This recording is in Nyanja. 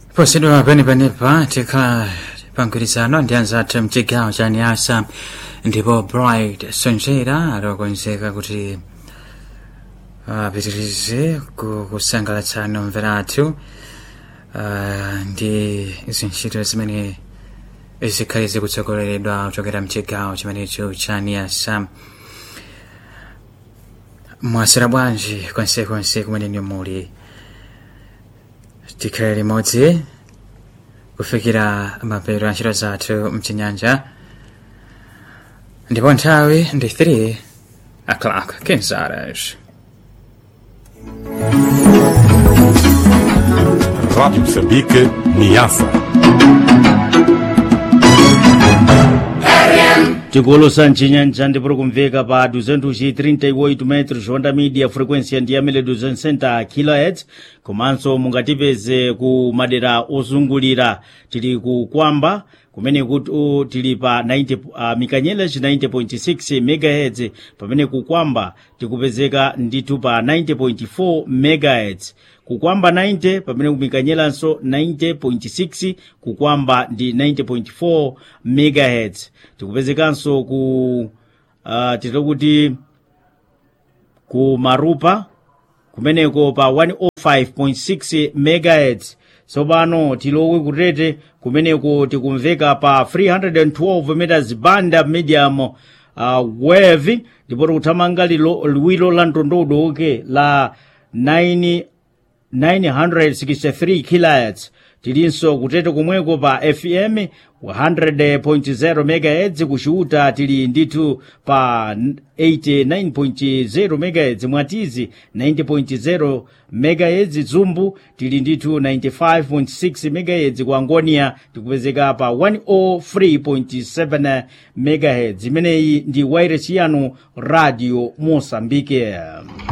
posedwa penepanepa tikhala pamgwirizano ndi anzathu mchigawo cha niasa ndipo bright sonjera alokonzeka kuti apitirize ku- kusangalatsani omvera athu ah, ndi zintchito zimene zikhale zikutsogoleredwa kuchokera mchigawo chimenecho cha niasa mwasera bwanji konsekonse kumene muli tikhale limodzi kufikira mapeto a ntchito zathu mchinyanja ndipo nthawi ndi 3 o'clock kinzaras Rádio Moçambique, Niassa. tikolosa mchinyanja ndipoti kumveka pa 238 metros onda media frequência ndi yamene 260 kHz komanso mungatipeze ku madera ozungulira tili ku kwamba kumene kuti uh, tili pa 90 uh, mikanyeleji 90.6 megahertz pamene ku kwamba tikupezeka ndithu pa 90.4 megahertz kukwamba 90 pamene kumikanyelanso 90.6 kukwamba ndi 90.4 megahertz tikupezekanso ku uh, titira kuti ku marupa kumeneko pa 105.6 megahertz tsopano tilowe kutete kumeneko tikumveka pa 312 meters banda medium uh, wave ndipo tikuthamanga lilo- liwiro la mtondodo oke la 9 963 kHz tilinso kutete komweko pa fm 100.0 MHz kuchiuta tili ndithu pa 89.0 MHz mwatizi 90.0 MHz dzumbu tili ndithu 95.6 MHz ku angonia tikupezeka pa 103.7 MHz imeneyi ndi wairesi yanu radio mosambike